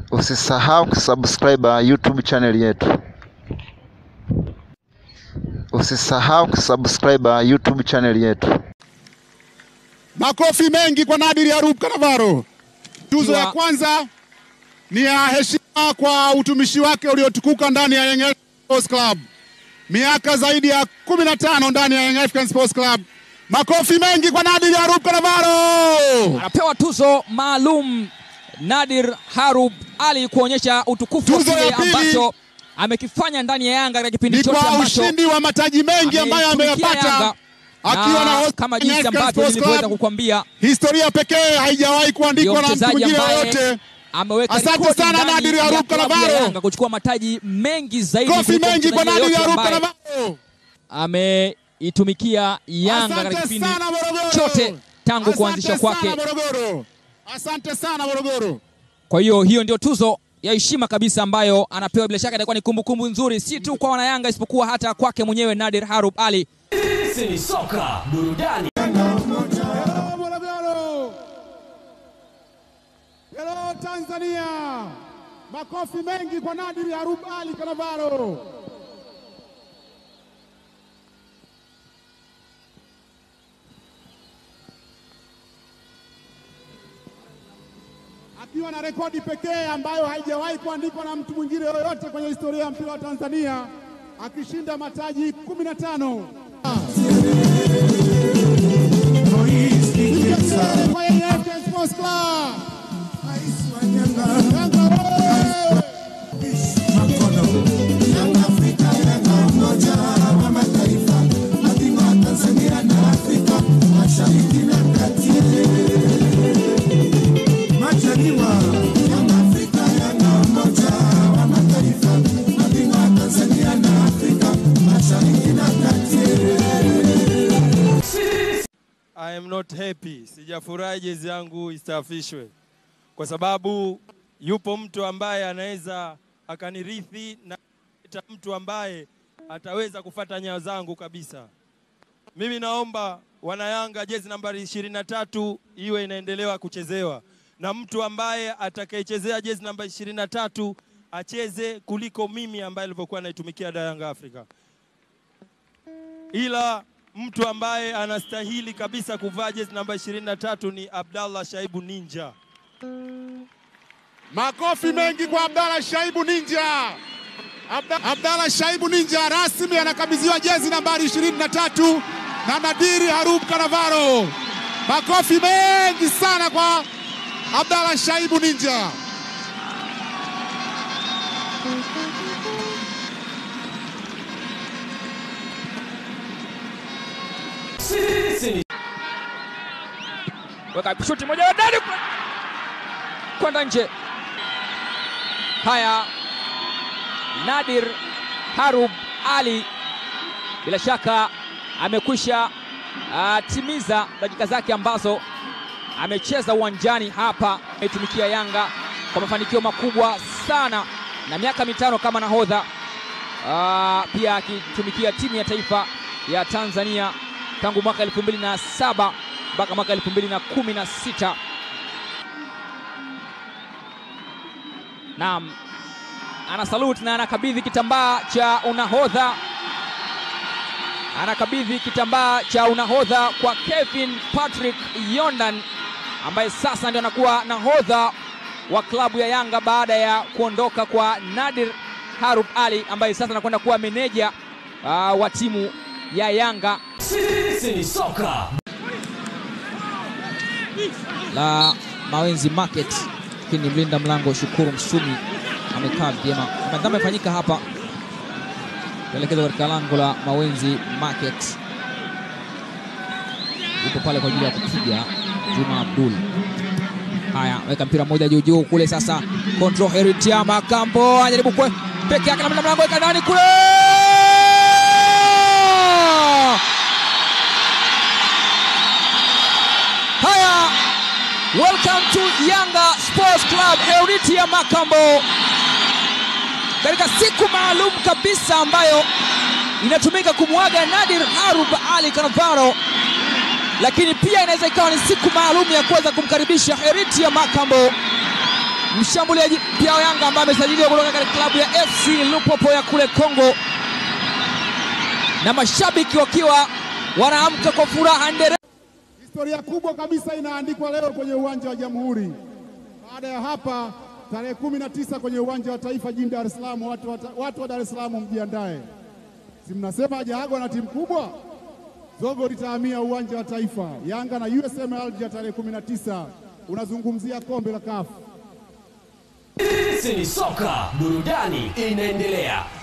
Usisahau kusubscribe YouTube channel yetu. Usisahau kusubscribe YouTube channel yetu. Makofi mengi kwa Nadir Yarub Kanavaro. Tuzo ya Ikiwa- kwanza ni ya heshima kwa utumishi wake uliotukuka ndani ya Young Africans Sports Club, miaka zaidi ya 15 ndani ya Young Africans Sports Club. Makofi mengi kwa Nadir Yarub Kanavaro. anapewa tuzo maalum Nadir Harub Ali kuonyesha utukufu wa Tuzo ya kile pili ambacho amekifanya ndani ya Yanga katika kipindi Ni chote kwa ambacho ushindi wa mataji mengi ambayo ameitumikia Yanga. ameyapata akiwa na host kama Young jinsi Africans ambavyo Sports nilivyoweza Club. kukwambia Historia pekee haijawahi ndio kuandikwa na mtu mchezaji mwingine ambaye yoyote. ameweka Asante rekodi sana ndani Nadir ya Yarub klabu ya Kanavaro. Yanga kuchukua mataji mengi zaidi Kofi kuliko mengi kwa mchezaji Nadir yeyote Yarub ambaye Kanavaro. ameitumikia Yanga katika Asante kipindi sana Morogoro. chote tangu Asante kuanzishwa sana kwake. Morogoro. Asante sana Morogoro. Kwa hiyo hiyo ndio tuzo ya heshima kabisa ambayo anapewa. Bila shaka itakuwa ni kumbukumbu nzuri, si tu kwa wanayanga, isipokuwa hata kwake mwenyewe Nadir Harub Ali. Sisi ni soka burudani. Hello Morogoro. Hello Tanzania. Makofi mengi kwa Nadir Yarub Ali Kanavaro. Akiwa na rekodi pekee ambayo haijawahi kuandikwa na mtu mwingine yoyote kwenye historia ya mpira wa Tanzania, akishinda mataji 15. Kwa Young Africans Sports Club. Yanga wewe! I am not happy, sijafurahi jezi yangu istaafishwe, kwa sababu yupo mtu ambaye anaweza akanirithi na kuleta mtu ambaye ataweza kufata nyayo zangu kabisa. Mimi naomba wanayanga, jezi nambari 23 iwe inaendelewa kuchezewa na mtu ambaye atakayechezea jezi namba 23 acheze kuliko mimi ambaye nilivyokuwa naitumikia da Yanga Africa ila mtu ambaye anastahili kabisa kuvaa jezi namba 23 ni Abdallah Shaibu Ninja. Makofi mengi kwa Abdalla Shaibu Ninja. Abda, Abdalla Shaibu Ninja rasmi anakabidhiwa jezi nambari 23 na Nadiri Harub Kanavaro. Makofi mengi sana kwa Abdalla Shaibu Ninja. Sisi ni Weka shuti moja ya ndani kule. kwenda nje. Haya, Nadir Harub Ali bila shaka amekwisha ah, timiza dakika zake ambazo amecheza uwanjani hapa, ametumikia Yanga kwa mafanikio makubwa sana na miaka mitano kama nahodha Ah, pia akitumikia timu ya taifa ya Tanzania tangu mwaka 2007 mpaka mwaka 2016. Naam, ana salute na anakabidhi kitambaa cha unahodha, anakabidhi kitambaa cha unahodha kwa Kevin Patrick Yondan ambaye sasa ndio anakuwa nahodha wa klabu ya Yanga baada ya kuondoka kwa Nadir Harub Ali ambaye sasa anakwenda kuwa meneja ah, wa timu ya Yanga sisi ni soka la Mawenzi Market, lakini mlinda mlango Shukuru Msumi amekaa vyema. Madhambi amefanyika hapa, kuelekezwa katika lango la Mawenzi Market. Yupo pale kwa ajili ya kupiga Juma Abdul. Haya, weka mpira mmoja juu juu kule sasa, control Heritia Makambo anajaribu kwe peke yake na mlinda mlango weka ndani kule Haya, welcome to Yanga Sports Club Euritia Makambo, katika siku maalum kabisa ambayo inatumika kumwaga Nadir Harub Ali Kanavaro, lakini pia inaweza ikawa ni siku maalum ya kuweza kumkaribisha Heritia Makambo mshambuliaji pia wa Yanga ambaye amesajiliwa kutoka katika klabu ya FC Lupopo ya kule Kongo, na mashabiki wakiwa wanaamka kwa furaha ndere. Historia kubwa kabisa inaandikwa leo kwenye uwanja wa Jamhuri. Baada ya hapa, tarehe kumi na tisa kwenye uwanja wa Taifa jijini Dar es Salaam, watu, wa- watu wa Dar es Salaam mjiandae, si mnasema hajaagwa na timu kubwa. Zogo litahamia uwanja wa Taifa, Yanga na USM Alger tarehe kumi na tisa. Unazungumzia kombe la kafu Sisi ni soka, burudani inaendelea.